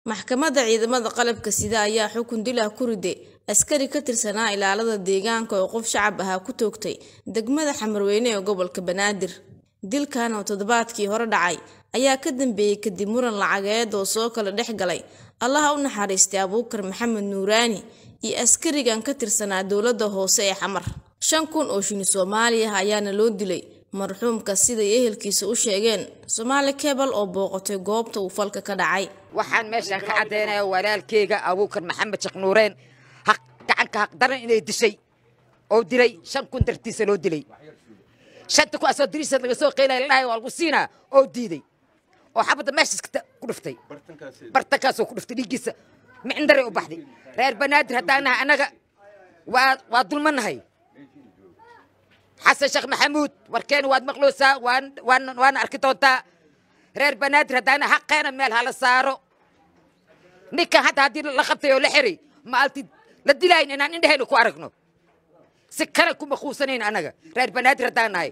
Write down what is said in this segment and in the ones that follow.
maxkamadda ciidamada qalabka sida ayaa xukun dil ah ku riday askari ka tirsanaa ilaalada deegaanka oo qof shacab ahaa ku toogtay degmada xamarweyne ee gobolka banaadir dilkan oo toddobaadkii hore dhacay ayaa ka dambeeyey kadib muran lacageed oo soo kala dhex galay allaha u naxariistay abuukar maxamed nuuraani iyo askarigan ka tirsanaa dowladda hoose ee xamar shan kun oo shini soomaali ah ayaana loo dilay marxuumka siday ehelkiisa u sheegeen soomaali kebal oo booqatay goobta uu falka ka dhacay waxaan meeshaan ka caddaynaya walaalkeyga abuukar maxamed sheekh nuureen haq gacanka haqdaran inay dishay oo dilay shan kun dartiisa loo dilay shanta ku asoo diriisa laga soo qeylaya ladhahay waa lagu siinaa oo diiday oo xabadda meeshaas ku dhuftay bartankaasoo ku dhuftay dhiiggiisa micindare u baxday reer banaadir haddaan nahay annaga waa waa dulmanahay xasan sheekh maxamuud warkeena waad maqloosaa waan waan waana arki doontaa reer banaadir haddaan nahay xaqeena meel hala saaro ninkan hadda haddii la qabtay oo la xiray maalti la dilayn inaan indhahayna ku aragno si kale kuma quusanayn annaga reer banaadir haddaan nahay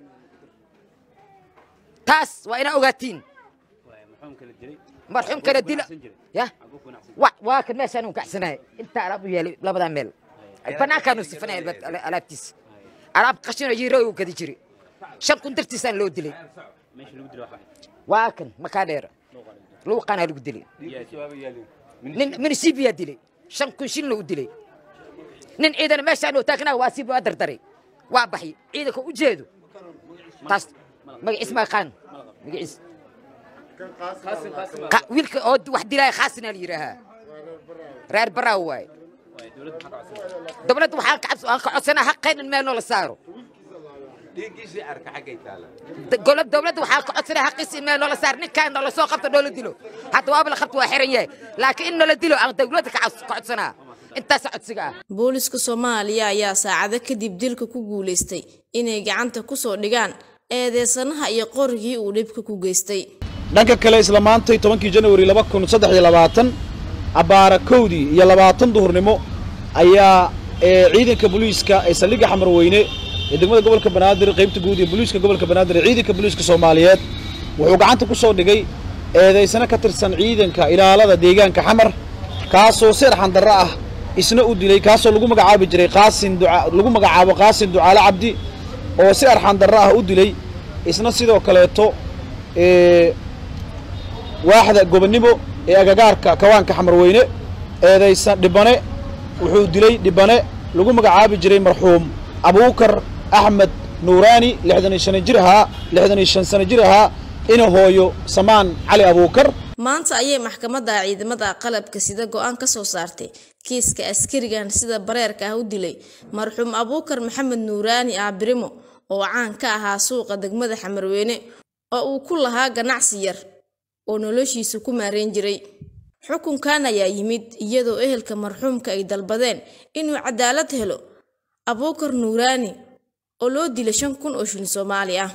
taas waa inaa ogaatiin marxuum kala dila ya waa kan meeshaan u gacsanahay intaa alaab u yeelay labadaa meel banaankaanu sifanay alaabtiisa alaab qashino yiiro u gadi jiri shan kun dartiisaan loo dilay waa kan makaa dheera luuqaanaa lagu dilay nin minisibiyaa dilay shan kun shilna u dilay nin ciidana meeshaan oo taagnaa waa siib waa dardaray waa baxy ciidanka u jeedo taas magaciis ma aqaan magaciis wiilka oo wax dilaya khaasina la yidhaahaa reer baraaw waaye dowladda waxaan ka codsanaa haqeen in meel noola saaro dowladda waxaan ka codsanaa haqiisa in meel noola saaro ninkaan noola soo qabto noola dilo hadda waaba la qabto waa xiran yahay laakiin in noola dilo aan dowladda ka codsanaa intaasa codsiga ah booliska soomaaliya ayaa saacado kadib dilka ku guulaystay inay gacanta ku soo dhigaan eedeysanaha iyo qorigii uu dhibka ku geystay dhanka kale isla maantay tobankii janwari laba kun saddex iyo labaatan abbaara kowdii iyo labaatan duhurnimo ayaa ciidanka booliiska ee saldhigga xamarweyne ee degmada gobolka banaadir qaybta guud ee booliiska gobolka banaadir ee ciidanka booliiska soomaaliyeed wuxuu gacanta ku soo dhigay eedaysano ka tirsan ciidanka ilaalada deegaanka xamar kaasoo seer xandarro ah isna u dilay kaasoo lagu magacaabi jiray qaasin lagu magacaabo qaasin ducaale cabdi oo si arxandarro ah u dilay isna sidoo kaleeto waaxda gobonnimo ee agagaarka kawaanka xamarweyne eedaysan dhibane wuxuu dilay dhibane lagu magacaabi jiray marxuum abuukar axmed nuuraani lixdan iyo shan jir ahaa lixdan iyo shan sano jir ahaa ina hooyo samaan cali abuukar maanta ayay maxkamadda ciidamada qalabka sida go-aan ka soo saartay kiiska askarigan sida bareerka ah u dilay marxuum abuukar maxamed nuuraani aabirimo oo caan ka ahaa suuqa degmada xamarweyne oo uu ku lahaa ganacsi yar oo noloshiisa ku maarayn jiray xukunkan ayaa yimid iyadoo ehelka marxuumka ay dalbadeen inuu cadaalad helo abuukar nuuraani oo loo dilay shan kun oo shilin soomaali ah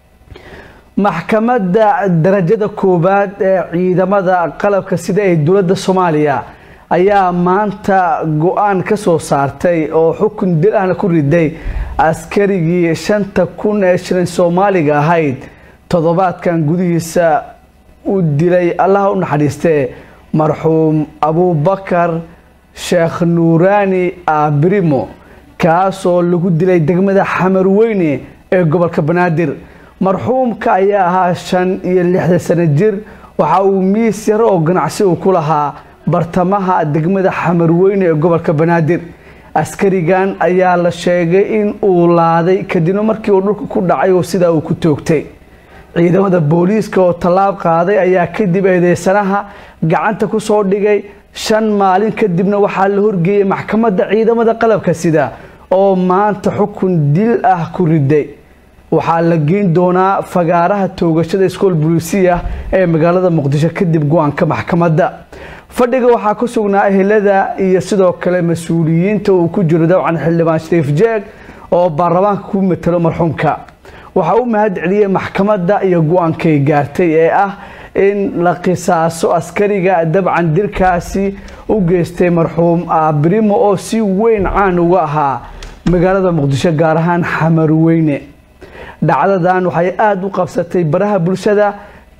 maxkamadda darajada koowaad ee ciidamada qalabka sida ee dowladda soomaaliya ayaa maanta go-aan ka soo saartay oo xukun dil ahna ku riday askarigii shanta kun ee shilin soomaaliga ahayd toddobaadkan gudihiisa u dilay allaha u naxariistee marxuum abuubakar sheekh nuuraani aabirimo kaasoo lagu dilay degmada xamarweyne ee gobolka banaadir marxuumka ayaa ahaa shan iyo lixdan sano jir waxa uu miis yar oo ganacsi uu ku lahaa bartamaha degmada xamarweyne ee gobolka banaadir askarigan ayaa la sheegay in uu laaday kadibna markii uu dhulka ku dhacay oo sidaa uu ku toogtay ciidamada booliiska oo tallaab qaaday ayaa kadib eedeysanaha gacanta ku soo dhigay shan maalin kadibna waxaa la horgeeyey maxkamadda ciidamada qalabka sida oo maanta xukun dil ah ku riday waxaa la geyn doonaa fagaaraha toogashada iskool buliisiya ee magaalada muqdisho kadib go-aanka maxkamadda fadhiga waxaa ku sugnaa ehelada iyo sidoo kale mas-uuliyiinta uu ku jiro dabcan xildhibaan shariif jeeg oo baarlamaanka ku matalo marxuumka waxaa u mahad celiyey maxkamadda iyo go-aankay gaartay ee ah in la qisaaso askariga dabcan dilkaasi u geystay marxuum aabirimo oo si weyn caan uga ahaa magaalada muqdisho gaar ahaan xamarweyne dhacdadan waxay aada u qabsatay baraha bulshada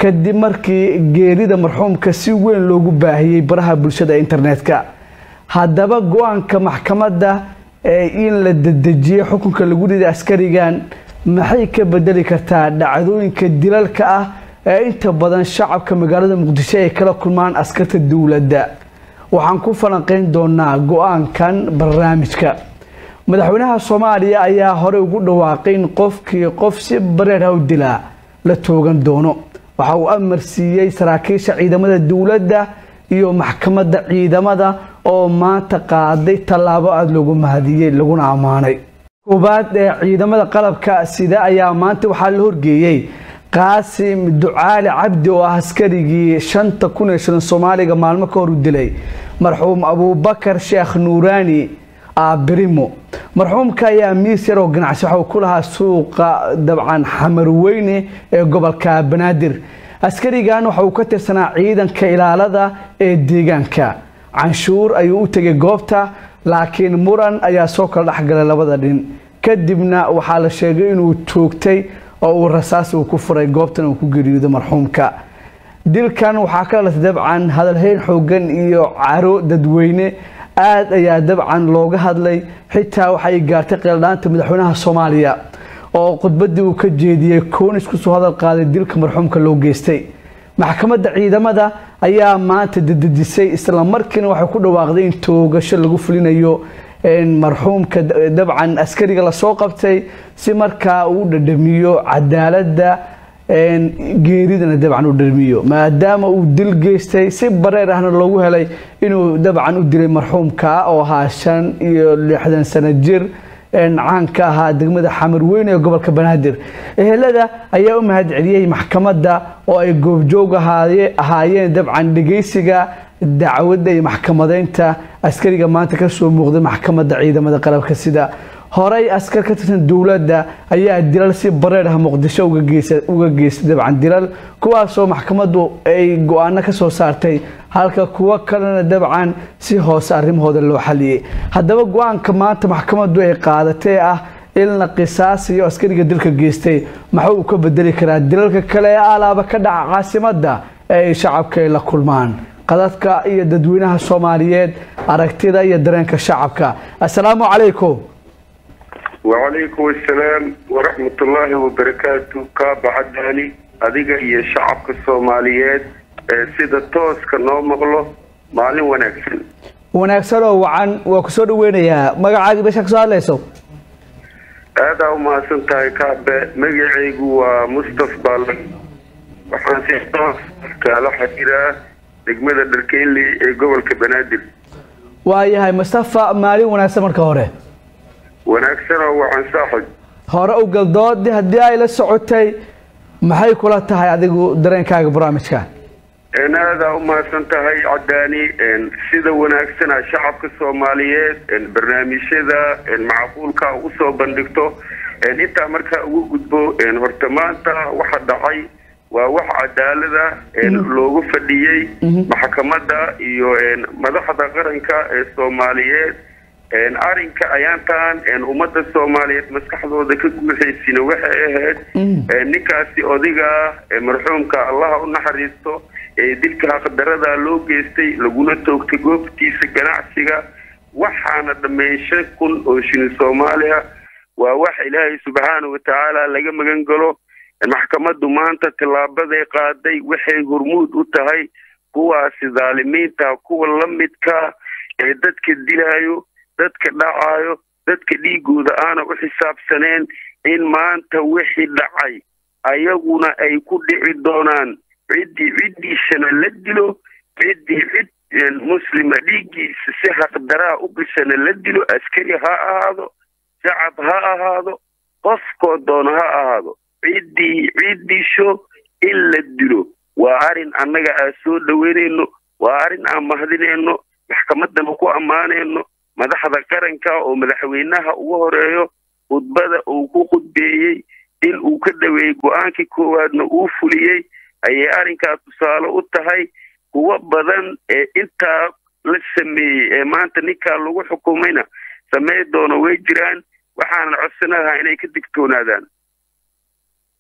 kadib markii geerida marxuumka si weyn loogu baahiyey baraha bulshada internetka haddaba go-aanka maxkamadda ee in la dedejiyey xukunka lagu riday askarigan maxay ka bedeli kartaa dhacdooyinka dilalka ah ee inta badan shacabka magaalada muqdisho ay kala kulmaan askarta dowladda waxaan ku falanqeyn doonaa go-aankan barnaamijka madaxweynaha soomaaliya ayaa horey ugu dhawaaqay in qofkii qof si bareerha u dilaa la toogan doono waxa uu amar siiyey saraakiisha ciidamada dowladda iyo maxkamadda ciidamada oo maanta qaaday tallaabo aada loogu mahadiyey laguna ammaanay koobaad ee ciidamada qalabka sida ayaa maanta waxaa la horgeeyey qaasim ducaali cabdi oo ah askarigii shanta kun ee shilan soomaaliga maalmo ka hor u dilay marxuum abuubakar sheekh nuuraani aabirimo marxuumka ayaa miis yar oo ganacsi waxa uu ku lahaa suuqa dabcan xamarweyne ee gobolka banaadir askarigan waxa uu ka tirsanaa ciidanka ilaalada ee deegaanka canshuur ayuu u tegay goobta laakiin muran ayaa soo kala dhexgalay labada dhin kadibna waxaa la sheegay inuu joogtay oo uu rasaas uu ku furay goobtan uu ku geeriyooday marxuumka dilkan waxaa ka dhalatay dabcan hadalhayn xoogan iyo caro dadweyne aad ayaa dabcan looga hadlay xitaa waxay gaartay qeeldhaanta madaxweynaha soomaaliya oo khudbadii uu ka jeediyey koonis kusoo hadal qaaday dilka marxuumka loo geystay maxkamadda ciidamada ayaa maanta dedejisay islamarkiina waxay ku dhawaaqday in toogasho lagu fulinayo marxuumka dabcan askariga lasoo qabtay si markaa uu dhadhamiyo cadaaladda geeridana dabcan u dhadhamiyo maadaama uu dil geystay si bareer ahna loogu helay inuu dabcan u dilay marxuumka oo ahaa shan iyo lixdan sano jir caan ka ahaa degmada xamarweyne ee gobolka banaadir ehelada ayaa u mahad celiyey maxkamadda oo ay goobjoog ahaayeen dabcan dhegeysiga dacwadda iyo maxkamadeynta askariga maanta kasoo muuqday maxkamadda ciidamada qalabka sida horey askar ka tirsan dowladda ayaa dilal si bareer ah muqdisho uga geystay dabcan dilal kuwaasoo maxkamaddu ay go-aano ka soo saartay halka kuwo kalena dabcan si hoose arrimahooda loo xaliyey haddaba go-aanka maanta maxkamaddu ay qaadatee ah in la qisaasiyo askariga dilka geystay maxuu uu ka bedeli karaa dilalka kale ee alaaba ka dhaca caasimadda ee ay shacabka ay la kulmaan qadadka iyo dadweynaha soomaaliyeed aragtida iyo dareenka shacabka assalaamu calaykum wacalaykum assalaam waraxmatullaahi wabarakaatu kaaba cadaani adiga iyo shacabka soomaaliyeed ee sida tooska noo maqlo maalin wanaagsan wanaagsan oo wacan waa ku soo dhaweynayaa magacaagii meesha ka soo hadlayso aadaa u mahadsan tahay kaabe magacaygu waa mustaf baalla waxaan si toos kaala xiriiraa degmada dharkeynley ee gobolka banaadir waayahay mustafa maalin wanaagsan marka hore wanaagsanoo wacan saaxib hore u galdoodi haddii ay la socotay maxay kula tahay adigu dareenkaaga barnaamijka aadaa u mahadsan tahay cadaani sida wanaagsana shacabka soomaaliyeed barnaamijyada macquulka usoo bandhigto intaa markaa ugu gudbo horta maanta waxa dhacay waa wax cadaalada loogu fadhiyey maxkamadda iyo madaxda qaranka ee soomaaliyeed arrinka ayaantan ummadda soomaaliyeed maskaxdooda ka guuxaysina waxay ahayd ninkaasi odiga marxuumka allaha u naxariisto ee dilka haqdarada loo geystay laguna toogtay goobtiisa ganacsiga waxaana dhammeyn shan kun oo shilin soomaaliya waa wax ilaahay subxaana watacaala laga magan galo maxkamaddu maanta tillaabaday qaaday waxay hormuud u tahay kuwaasi dhaalimiinta kuwa la midka ee dadka dilaayo dadka dhacaayo dadka dhiigooda aana u xisaabsaneen in maanta wixii dhacay ayaguna ay ku dhici doonaan ciddii ciddiisana la dilo ciddii cid muslima dhiiggiisa si haqdaraa u gashana la dilo askari ha ahaado shacab ha ahaado qofkoo doono ha ahaado ciddii ciddisho in la dilo waa arrin annaga aan soo dhaweynayno waa arrin aan mahadinayno maxkamaddana ku ammaanayno madaxda qaranka oo madaxweynaha ugu horeeyo khudbada uu ku khudbeeyey in uu ka dhaweeyey go-aankii koowaadna uu fuliyey ayay arrinkaas tusaale u tahay kuwo badan ee intaa la sameeyey ee maanta ninkaa lagu xukumayna samey doono way jiraan waxaanan codsanahaa inay ka digtoonaadaan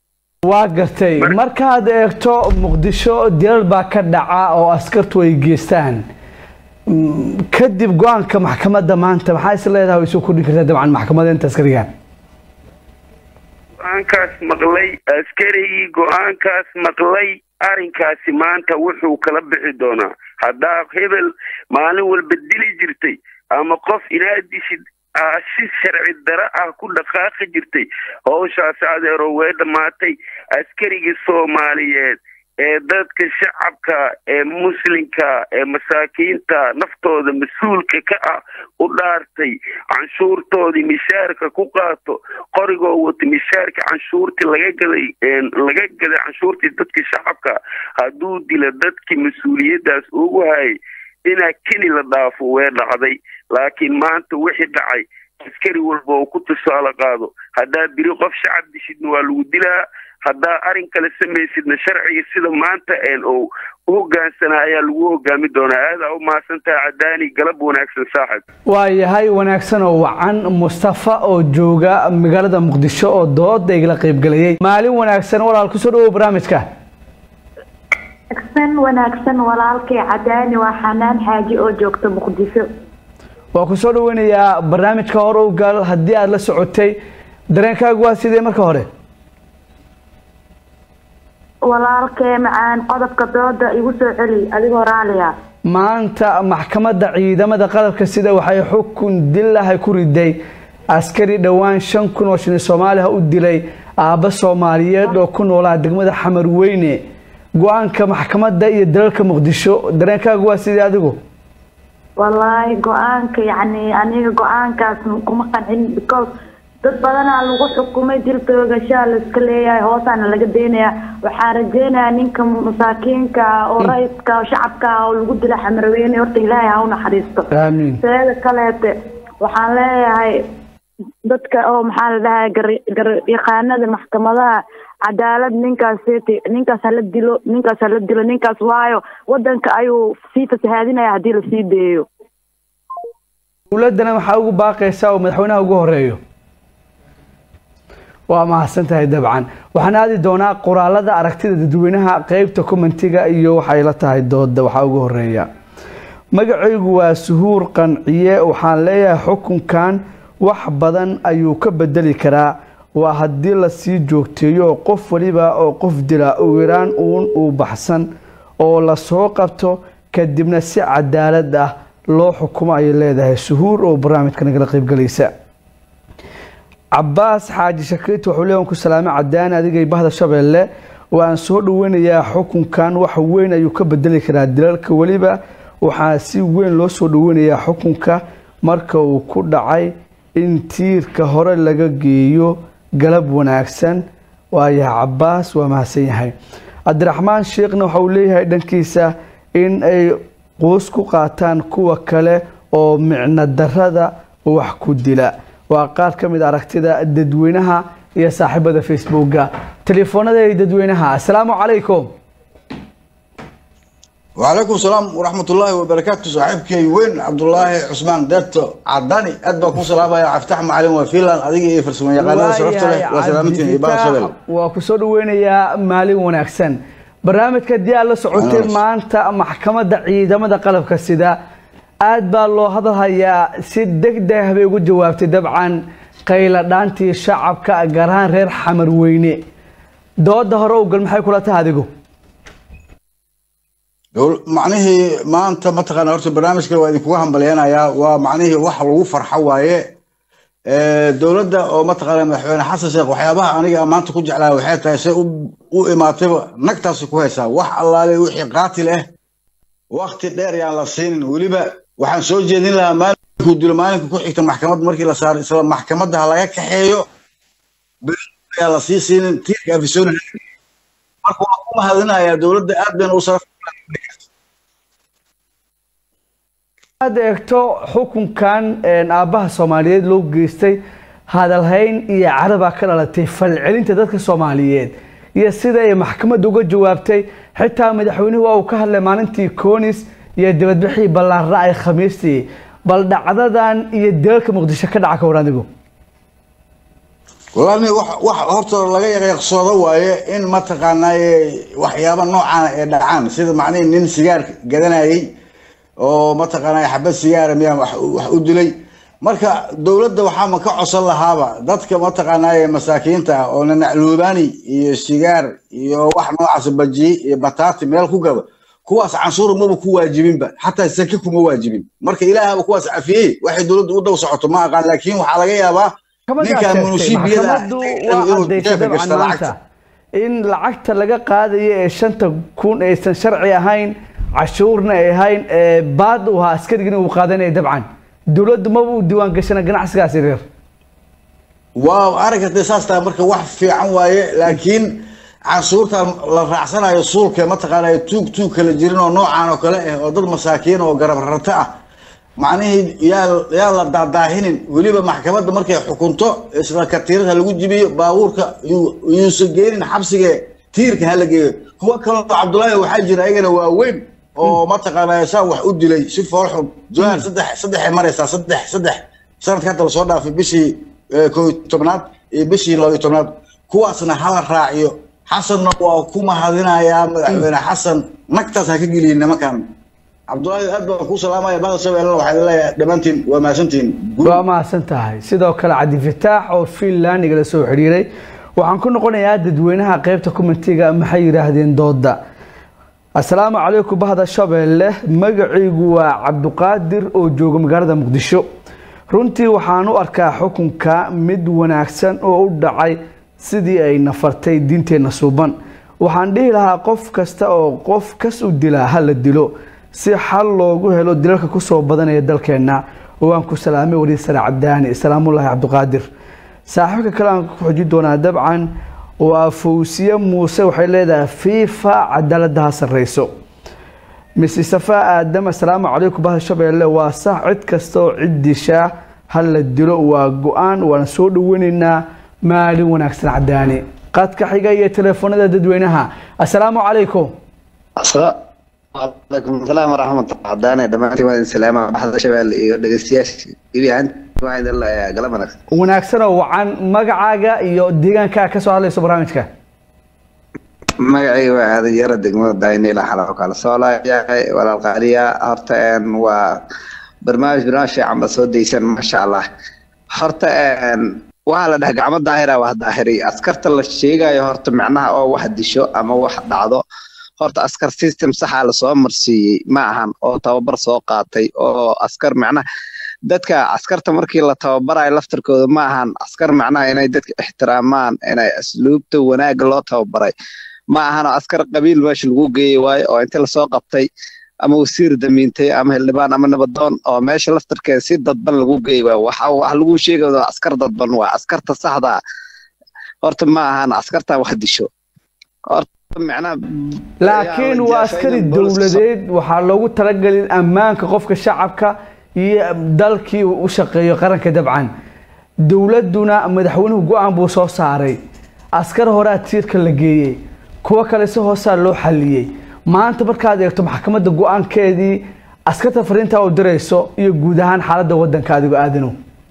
waa gartay markaad eegto muqdisho dilal baa ka dhaca oo askartu ay geystaan Mm, kadib go-aanka maxkamadda maanta maxaa is leedahay way soo kordhin kartaa dabcan maxkamadeynta askarigan go-aankaas maqlay askarigii go-aankaas maqlay arrinkaasi maanta wuxuu kala bixi doonaa haddaa hebel maalin walba dili jirtay ama qof inaad dishid aa si sharci dara ah ku dhaqaaqi jirtay howshaasi adeero way dhammaatay askarigii soomaaliyeed ee dadka shacabka ee muslimka ee masaakiinta naftooda mas-uulka ka ah u dhaartay canshuurtoodii mishaarka ku qaato qorigoo wata mishaarka canshuurtii laga gaday laga gaday canshuurtii dadka shacabka hadduu dila dadkii mas-uuliyaddaas ugu hayay inaa keli la dhaafo way dhacday laakiin maanta wixii dhacay askari walba oo ku tusaale qaado haddaa biri qof shacab dishidna waa lagu dilaa haddaa arrin kale samaysidna sharciga sida maanta een oo u hogaansanaa ayaa lagu hogaami doonaa aadaa u mahadsantaha cadaani galab wanaagsan saaxib waa yahay wanaagsan oo wacan mustafa oo jooga magaalada muqdisho oo dooda igala qaybgalayay maalin wanaagsan walaal kusoo dhawow barnaamijka wanaagsan wanaagsan walaalkay cadaani waa xanaan xaaji oo joogta muqdisho waa kusoo dhaweynayaa barnaamijka hore u gal haddii aada la socotay dareenkaagu waa sidee marka hore walaalkee macaan qodobka dooda igu soo celi adigoo raaliya maanta maxkamadda ciidamada qalabka sida waxay xukun dilahay ku riday askari dhowaan shan kun oo shilin soomaaliha u dilay aabba soomaaliyeed oo ku noolaa degmada xamar weyne go-aanka maxkamadda iyo dalalka muqdisho dareenkaagu waa sidee adigu wallaahi go-aanka yacni aniga go-aankaas kuma qancin because dad badanaa lagu xukumay dil toogashaa laiska leeyahay hoosaana laga deynayaa waxaan rajeynayaa ninka masaakiinka ah oo rayidka oo shacabka ah oo lagu dila xamarweyne horta ilaahay ha u naxariisto aamiin seeda kaleete waxaan leeyahay dadka oo maxaa la dhahay garyaqaanada maxkamadaha cadaalad ninkaas ninkaas hala dilo ninkaas hala dilo ninkaas waayo wadanka ayuu sii fasahaadinaya haddii lasii deeyo dowladdana waxaa ugu baaqaysaa oo madaxweynaha ugu horeeyo waa mahadsan tahay dabcan waxaan aadi doonaa qoraalada aragtida dadweynaha qeybta commentiga iyo waxay la tahay dooda waxaa ugu horeeya magacaygu waa suhuur qanciye waxaan leeyahay xukunkan wax badan ayuu ka bedeli karaa waa haddii lasii joogteeyo oo qof waliba oo qof dila ugu yaraan uun uu baxsan oo lasoo qabto kadibna si cadaalad ah loo xukumo ayay leedahay suhuur oo barnaamijka nagala qaybgalaysa cabaas xaaji shakiit wuxuu leeyahay ku salaame cadaani adigay bahda shabeelle waan soo dhaweynayaa xukunkan wax weyn ayuu ka bedeli karaa dilalka weliba waxaa si weyn loo soo dhaweynayaa xukunka marka uu ku dhacay in tiirka hore laga geeyo galab wanaagsan waayahay cabaas waa mahadsan yahay cabdiraxmaan sheekhna waxa uu leeyahay dhankiisa in ay quus ku qaataan kuwa kale oo micno darada wax ku dila waa qaar ka mid aragtida dadweynaha iyo saaxiibada facebooka telefoonada iyo dadweynaha asalaamu calaykum وعليكم السلام ورحمة الله وبركاته صاحبك وين عبد الله عثمان ديرتو عداني أدبا كون سلام يا عفتح معلم وفيلان أديك إيه فرسمان يا قناة شرفت له وسلامتين إبان شبل waa kusoo dhaweynayaa maalin wanaagsan barnaamijka dii aad la socotay maanta maxkamadda ciidamada qalabka sida aad baa loo hadalhayaa si deg deg bay ugu jawaabtay dabcan qayla dhaantii shacabka gaar ahaan reer xamar weyne dooda hore ugal maxay kula tahay adigu معنيه ما أنت ما تقنا هرت برنامج كده وإذا كوهم بلينا يا ومعنيه واحد لو فرحة وايه dowladda oo mataqaana madaxweyne xasan sheekh waxyaabaha aniga maanta ku jeclaa waxay tahay say u imaatayba nagtaasi ku haysaa wax allaale wixii qaatil ah wakti dheer yaan la siinin weliba waxaan soo jeedin lahaa maalinkuu dilo maalinka ku xigta maxkamad markii la saaro isla maxkamadda ha laga kaxeeyo beri ayaa la sii siinin tiirka afisoona marka waan ku mahadinayaa dowladda aad bayna u saraf aad eegto xukunkan aabbaha soomaaliyeed loo geystay hadalhayn iyo carabaa ka dhalatay falcelinta dadka soomaaliyeed iyo sida ay maxkamadda uga jawaabtay xitaa madaxweynuhu waa uu ka hadlay maalintii koonis iyo dibadbixii ballaarra ay khamiistii bal dhacdadan iyo dalalka muqdisho ka dhaca ka war adigu walaal wax wax horta laga yaqyaqsoodo waaye in mataqaanaaye waxyaaba noocaana ay dhacaan sida macnihi nin sigaar gadanayay oo mataqaanaaye xabad sigaara miyaa wax wax u dilay marka dowladda waxaama ka codsan lahaaba dadka mataqaanaaye masaakiinta ah oo nanacluubaani iyo sigaar iyo wax noocaas bajiye iyo bataati meel ku gado kuwaas canshuur maba ku waajibinba xataa sake kuma waajibin marka ilaahaba kuwaas cafiyey waxay dowladda u dhow socoto ma aqaan laakiin waxaa laga yaabaa ninkan munusiibiyada maxkamaddu waa caddaysay dabcan maanta in lacagta laga qaadayo ee shanta kun aysan sharci ahayn cashuurna ay ahayn ee baad u ahaa askarigina uu qaadanaya dabcan dowladdu maba u diiwaan gashana ganacsigaas yaryar waa aragtay saas tahay marka wax fiican waaye laakiin canshuurta la raacsanayo suulka mataqaanaa tuug tuug kala jirin oo noocaan oo kale ah oo dad masaakiin oo garab rarto ah macnihii yaa yaa la daadaahinin weliba maxkamadda markay xukunto isla katiirada lagu jibiyo baabuurka yuusan geenin xabsiga tiirka hala geeyo kuwa kaloo cabdullaahi waxaa jira ayagana waaweyn oo mataqaanaa saa wax u dilay si foolxun jawahar saddex saddexay maraysaa saddex saddex sanadka hadda lasoo dhaafay bishii koo iyo tobnaad iyo bishii laba iyo tobnaad kuwaasna hala raaciyo xasanna waa ku mahadinayaa madaxweyne xasan nagtaas ha ka geliyin nimankan cabdullaahi aad baan kuu salaamaya bahda shabeellena waxaa leeyahay dhammaantiin waa mahadsantihiin waa mahadsan tahay sidoo kale cabdifataax oo finland igala soo xidhiiray waxaan ku noqonayaa dadweynaha qaybta kumentiga maxay yidhaahdeen dooda assalaamu calaykum bahda shabeelle magacaygu waa cabdiqaadir oo jooga magaalada muqdisho runtii waxaan u arkaa xukunka mid wanaagsan oo u dhacay sidii ay nafartay diinteenna suuban waxaan dhihi lahaa qof kasta oo qof kas u dilaa ha la dilo si xal loogu helo dilalka kusoo badanaya dalkeenna waan ku salaamay wariir sare cabdaani salaamullaahi cabdiqaadir saaxiibka kale aan ku xojin doonaa dabcan waa fawsiye muuse waxay leedahay fiifa cadaaladda ha sarreyso mise safaa aadam assalaamu calaykum bahda shabeelle waa sax cid kasta oo cid dishaa ha la dilo waa go-aan waana soo dhaweynaynaa maalin wanaagsan cadaani qadka xiga iyo teleefoonada dadweynaha assalaamu calaykum وعليكم السلام ورحمة الله عدانا دمعتي وين سلامة بحضر شباب dhegeystayaasha ibi aan waxaan ilaa galab wanaagsan wanaagsan oo wacan magacaaga iyo deegaankaa ka soo hadlayso barnaamijka magacayga waa aadan yara degmada daynila xalaqo kala soo laayahay walaal qaaliya horta een waa barnaamij barnaamij fiican ba soo daysan maasha allah horta een waxaa la dhahay gacmo daahira waa daahiri askarta la sheegayo horta macnaha oo wax disho ama wax dhacdo horta askar system saxa lasoo marsiiyey ma ahan oo tababar soo qaatay oo askar macnaha dadka askarta markii la tababarayo laftarkooda ma ahan askar macnaha inay dadka ixtiraamaan inay asluubta wanaagga loo tababaray ma ahan askar qabiil meesha lagu geeyey waayo oo inta lasoo qabtay ama wasiir damiintay ama hildhibaan ama nabadoon oo meesha laftarkeeda si dadban lagu geeyey waayo waxa wax lagu sheegayo askar dadban waa askarta saxda horta ma ahan askarta wax disho horta laakiin waa askari dowladeed waxaa loogu talagelin ammaanka qofka shacabka iyo dalkii u shaqeeyo qaranka dabcan dowladduna madaxweynuhu go-aan buu soo saaray askar horaa tiirka la geeyey kuwo kale si hoosaa loo xaliyey maanta markaad eegto maxkamadda go-aankeedii askarta fariintaa u dirayso iyo guud ahaan xaaladda waddanka adigoo aadanow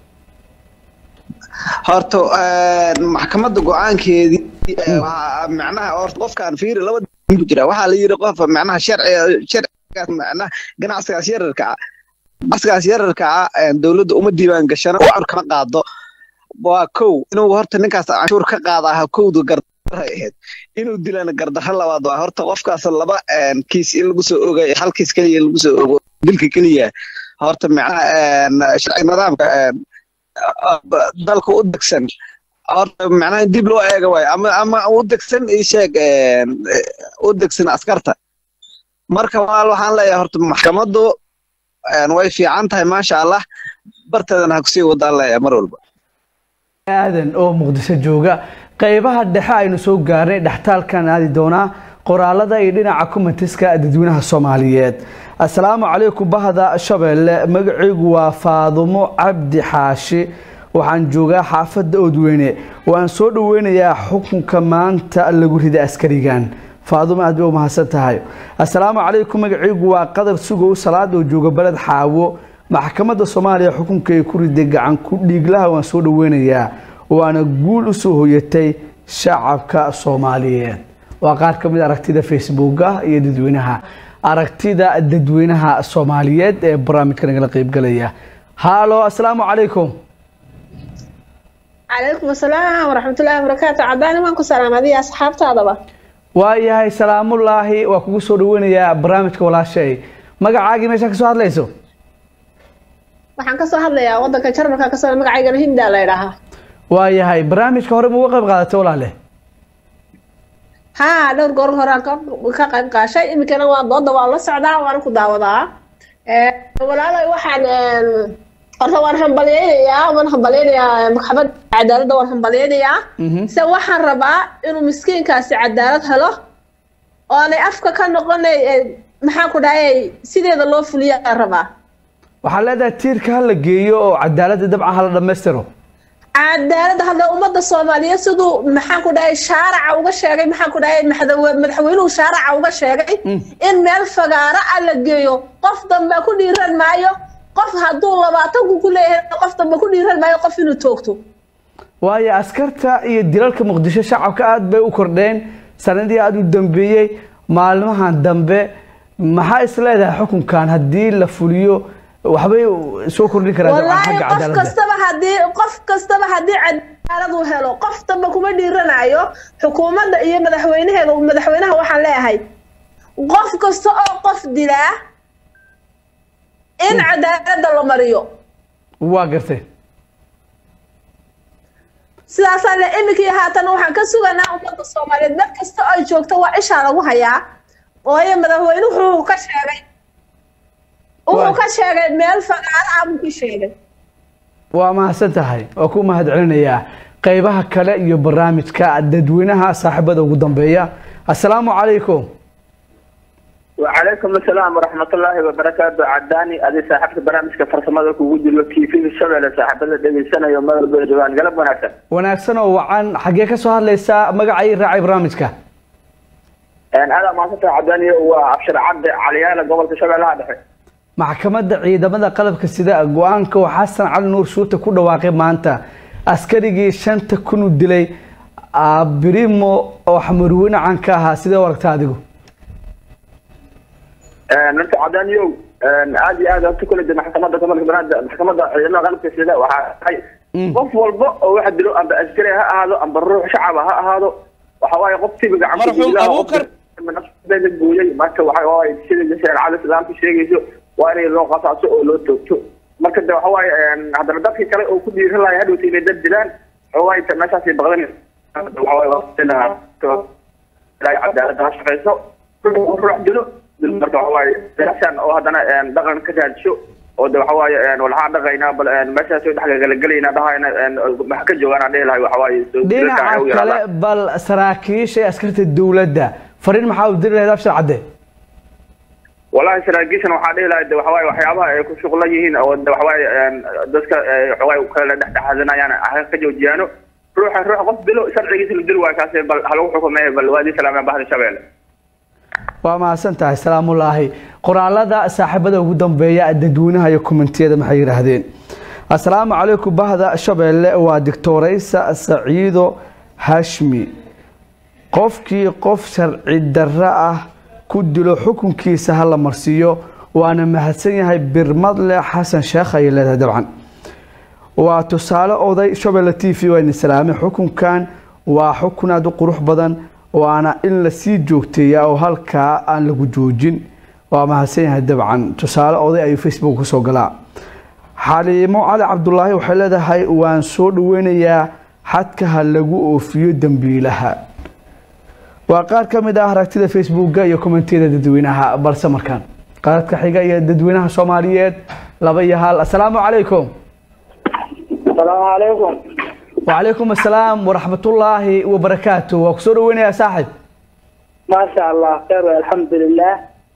horta maxkamadda go-aankeedii macnaha horta qofkaan fiiri laba ku jira waxaa la yiri qof macnaha sharci sharcigaas macnaha ganacsigaas yararka ah ganacsigaas yararka ah dowladda uma diiwaan gashana canshuur kama qaado waa kow inuu horta ninkaas canshuur ka qaadaa kowda gardara ahayd inuu dilana gardaro labaad waa horta qofkaas laba kiis in lagu soo ogayo hal kiis keliya lagu soo ogo dilka keliya horta macnaha sharci nidaamka dalka u degsan horta macnaha in dib loo eega waayo ama ama u degsan ii sheeg u degsan askarta marka walaal waxaan leeyahay horta maxkamaddu way fiican tahay maasha allah barteedana ha kusii wadaan leeyahay mar walba aadan oo muqdisho jooga qaybaha dhexe aynu soo gaarnay dhextaalkan aadi doonaa qoraalada iyo dhinaca kumentiska dadweynaha soomaaliyeed assalaamu calaykum bahda shabeelle magacaygu waa faadumo cabdi xaashi waxaan joogaa xaafadda oodweyne waan soo dhoweynayaa xukunka maanta lagu riday askarigan faadumo aad bay u mahadsan tahay assalaamu calaykum magacaygu waa qadar sugow salaad oo jooga beled xaawo maxkamadda soomaaliya xukunka ay ku riday gacan ku dhiiglaha waan soo dhoweynayaa waana guul usoo hoyatay shacabka soomaaliyeed waa qaar ka mid a aragtida facebooka iyo dadweynaha aragtida dadweynaha soomaaliyeed ee barnaamijka nagala qeybgalaya haalo asalaamu calaykum calaykum asalaam waraxmatullaahi wabarakaatu cadaani waan ku salaamadiya asxaabtaadaba waayahay salaamullaahi waa kugu soo dhaweynayaa barnaamijka walaashay magacaagii meeshaa kasoo hadlayso waxaan kasoo hadlayaa wadanka jarmalka kasoo magacaygana hinda la idhaahaa waayahay barnaamijka hore ma uga qayb qaadatay walaale haa dhowr goor horaan ka ka qayb qaashay iminkana waa dooda waa la socdaa waana ku daawadaa walaalay waxaan horta waan hambalyeynayaa waan hambalyeynayaa maxkamad cadaaladda waan hambalyeynayaa se waxaan rabaa inuu miskiinkaasi cadaalad helo oonay afka ka noqonay maxaan ku dhahay sideeda loo fuliya aan rabaa waxaa leedahay tiirka ha la geeyo oo cadaaladda dabcan hala dhammaystiro cadaaladda hadda ummadda soomaaliyeed siduu maxaan ku dhahay shaaraca uga sheegay maxaan ku dhahay madaxwe- madaxweynuhu shaaraca uga sheegay in meel fagaara ah la geeyo qof dambe ku dhiiran maayo qof hadduu labaatanku ku leeyahay qof dambe ku dhiiran maayo qof inuu toogto waayo askarta iyo dilalka muqdisho shacabka aada bay u kordheen sanadii aada u dambeeyey maalmahan dambe maxaa is leedahay xukunkan haddii la fuliyo waxbay soo kordhin karaan dabcan wallaahi xagga qof cadaaladda kastaba haddii qof kastaba haddii cadaalad uu helo qof dambe kuma dhiiranayo xukuumadda iyo madaxweynaheeda madaxweynaha waxaan leeyahay qof kasta oo qof dilaa in cadaaladda la mariyo waa gartay sidaasaan le iminkii haatan waxaan ka suganaa ummadda soomaaliyeed meel kasta oo ay joogto waa ishaa lagu hayaa waayo madaxweynuhu wuxuu ka sheegay wuxuu ka sheegay meel fagaaro ah buu ka sheegay waa mahadsan tahay waa ku mahad celinayaa qeybaha kale iyo barnaamijka dadweynaha saaxiibada ugu dambeeya assalaamu calaykum وعليكم السلام ورحمة الله وبركاته عداني أدي صاحبت برامج فرسمة كوجود الوكي في الشغل صاحب دقي سنة يوم ما الجوان قلب وناسا wanaagsan oo wacan xaggee ka soo hadlaysaa magacay raacay barnaamijka يعني أنا ما صرت عداني وأبشر عبد عليانا قبل الشغل هذا maxkamadda ciidamada qalabka sida go-aanka oo xasan cali nuur shuute ku dhawaaqay maanta askarigii shanta kun u dilay abirimo oo xamarweyne caan ka ahaa sidee u aragta adigu نرجع عداني عادي عادي أنت كل محكمة كمان بناد محكمة عندنا غلب كسيدة وحاي qof walba oo waxa dilo amba askari ha ahaado amba ruux shacab ha ahaado waxa waaye qof tibiga Marxuum Abuukar. nafsada gooyay marka waxa waaye sida shareecada islaamka sheegayso waa in loo qasaaso oo loo toogto marka de waxa waaye haddana dadkii kale oo ku dhiiran lahay hadhowta inay dad dilaan waxa waaye ta meeshaasay baqdan waxa waaye waa cadaaladda ha shaqayso ruux ruux dilo dil marka waxa waaye meeshaan oo haddana dhaqan ka raadisho oo de waxa waaye walxaa dhaqaynaa bal meeshaas dhexgalagelayna dhahayna maxa ka joogaan aan dhihi lahay waxa waaye soo dhinaca kale bal saraakiisha ee askarta dowladda fariin maxaa u diri lahayd abshir cadde والله saraakiishan waxaa dhihi lahay de waxawaaye waxyaabaha ay ku shuqlan yihiin oo de waxawaaye dadka waxawaaye kala dhexdhexaadanayaan ha ka joojiyaano ruuxa ruux qof dilo sharcigiisa la dil waayo kaasi bal ha lagu xukumeeyo bal waadii salaameen bahda shabeelle waa mahadsan tahay salaamullaahi qoraalada saaxiibada ugu dambeeya dadweynaha iyo kommentiyada maxay yidhaahdeen assalaamu calaykum bahda shabeelle waa doctoraysa saciido hashmi qofkii qof sharci darro ah ku dilo xukunkiisa ha la marsiiyo waana mahadsan yahay birmadle xasan sheekh ayay leedahay dabcan waa tusaale oday shabeelle t v waa idin salaamay xukunkan waa xukun aada u qurux badan waana in lasii joogteeyaa oo halkaa aan lagu joojin waa mahadsan yahay dabcan tusaale oday ayuu facebook kusoo galaa xaliimo cali cabdulaahi waxay leedahay waan soo dhaweynayaa xadka ha lagu oofiyo dembiilaha waa qaar ka mid ah aragtida facebooka iyo kommentiyada dadweynaha balse markaan qaadadka xiga iyo dadweynaha soomaaliyeed laba iyo hal assalaamu calaykum السلام عليكم وعليكم السلام ورحمة الله وبركاته وكسور وين يا صاحب ما شاء الله خير والحمد لله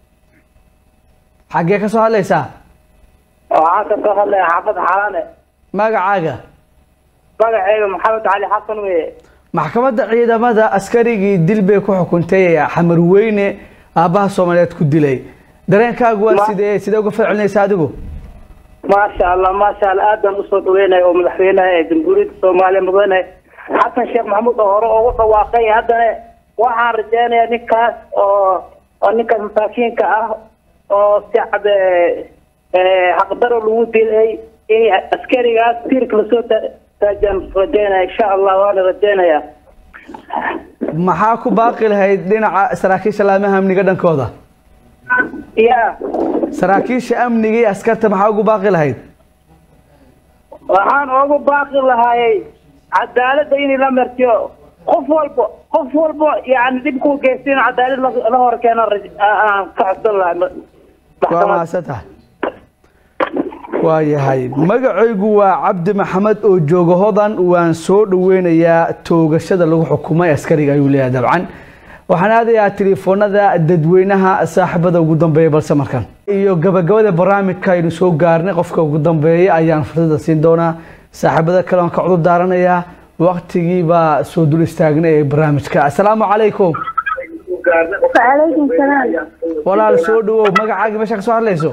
حقيقة سؤال ليس waxaan ka soo hadlaya xaafada xaalaane ما قاعدة magacayga maxamed cali xasan weye maxkamadda ciidamada askarigii dil bay ku xukuntay xamar weyne aabbaha soomaaliyeed ku dilay dareenkaagu waa Ma- sidee sidee uga falcelinaysa adigu maasha allah maasha allah aad baan usoo dhaweynaya oo madaxweynaha ee jamhuuriyadda soomaaliya mudane xasan sheekh maxamuud oo hore ugu dhawaaqay haddana waxaan rajeynayaa ninkaas oo oo ninkaas masaakiinka ah oo si cad xaqdaro lagu dilay in askarigaas tiirka lasoo taajaan rajeynaya insha allah waana rajeynayaa maxaa ku baaqi lahayd dhinaca saraakiisha laamaha amniga dhankooda ya saraakiisha amniga iyo askarta maxaa ugu baaqi lahayd waxaan ugu baaqi lahaayay cadaaladda in la martiyo qof walba qof walba yani dhibkuu geysta in cadaalad la- la hor keeno raj- aan ka codsan lahay waa mahadsan tahay waa yahay magacaygu waa cabdi maxamed oo jooga hodan waan soo dhaweynayaa toogashada lagu xukumay askariga ayuu leeyahay dabcan waxaan aadayaa telefoonada dadweynaha saaxiibada ugu dambeeya balse markan iyo gabagabada barnaamijka aynu soo gaarnay qofka ugu dambeeya ayaan fursada siin doonaa saaxiibada kale waan ka cudur daaranayaa waqtigii baa soo dul istaagnay ee barnaamijka asalaamu calaykum وعليكم السلام walaal soo dhawow magacaaga meesha ka soo hadlayso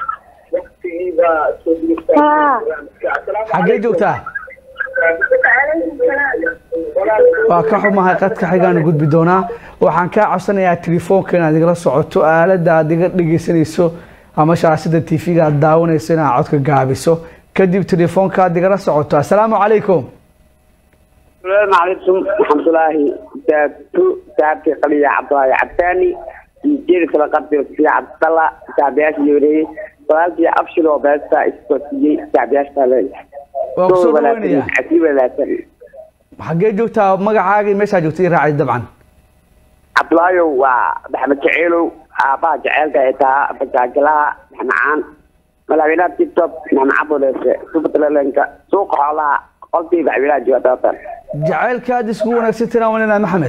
ها xaggee joogtaa waa ka xumahay qadka xigaan gudbi doonaa waxaan kaa codsanayaa telefoonka inaad igala socoto aalada aad iga dhegeysanayso ama shaashada tv-ga aad daawanayso inaad codka gaabiso kadib telefoonka aad igala socoto asalaamu calaykum السلام عليكم ورحمة الله تابتو تابتي قلية عبد الله عبتاني جير سلقات في عبد الله تابعش يوري فلالتي أفشل وباستا استوتي تابعش تالي waa kusoo dhaweynaya عتيب لا تري xaggee joogtaa magacaaga iyo meeshaa joogta i raacay dabcan عبد الله ومحمد شعيلو أبا جعلك إتا بجاجلها نحن ملاوينا تيك توك نحن عبو ليس سوبت للنك سوق حالا قلتي بعبيلا جواتاتا jacaylka aad isku wanaagsantina wanina maxamed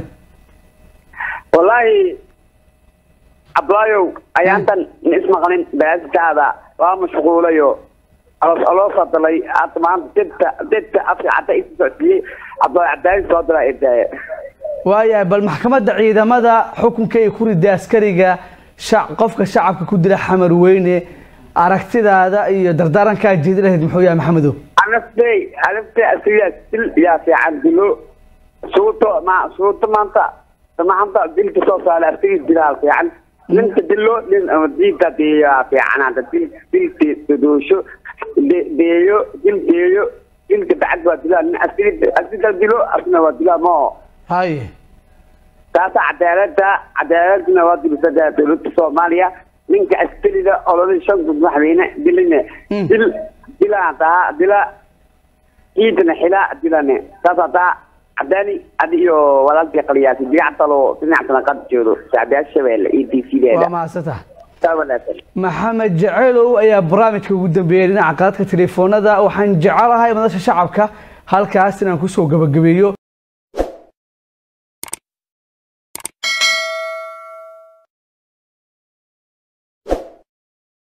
والله ablayow ayaantan ismaqlin baaskaada waa mashquulayo loo fadalay hadda maanta dibta dibta afka cadda isu socodsiiyey ablayo cabdaalis soo dira irtaaye waayahay bal maxkamadda ciidamada xukunka ay ku riday askariga shac qofka shacabka ku dila xamar weyne aragtidaada iyo dardaarankaa jeedi lahayd muxuu yahay maxamedow anaftay anaftay asigaa sil yaa fiican dilo suuto ma suuto maanta maanta dilka soo saara asigii dilaa fiican ninka dilo nin diinta deeyaa fiican hadda dil dilka dodoosho de- deeyo dil deeyo dilka bacad waa dilaa nin asigi asiga dilo asna waa dilaa moo haye taasa cadaalada cadaaladna waa dibisadaa dowladda soomaaliya ninka askariga ololada shan gud madaxweyne diline dil dilaa taa dila ciidana xila dilane taas hadaa cadaani adi iyo walaalkii qaliyaasi digactalo dhinactana qad joodo sacbiyaasha shabeelle iyo d c waa deeda mahadsantaha taa wanaagsan maxamed jeceelow ayaa barnaamijka ugu dambeeyey dhinaca qaadka telefoonada waxaan jecelahay madasha shacabka halkaas inaan kusoo gabagabeeyo